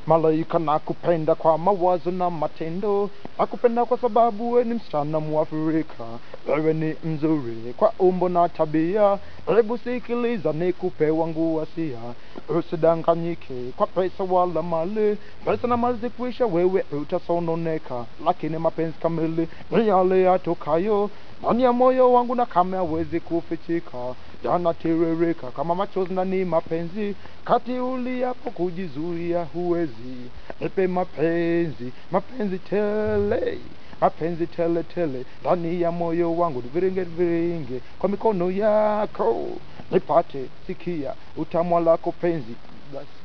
malaika nakupenda kwa mawazo na matendo nakupenda kwa sababu we ni msichana mwafrika wewe ni mzuri kwa umbo na tabia hebu sikiliza nikupe wangu wasia usidanganyike kwa pesa wala mali pesa na mali zikwisha wewe utasononeka lakini mapenzi kamili ni yale yatokayo ndani ya moyo wangu na kama hawezi kufichika yanatiririka kama machozi na ni mapenzi kati uliapo kujizuia huwezi nipe mapenzi mapenzi tele mapenzi tele tele ndani ya moyo wangu viringe viringe kwa mikono yako nipate sikia utamwa lako penzi basi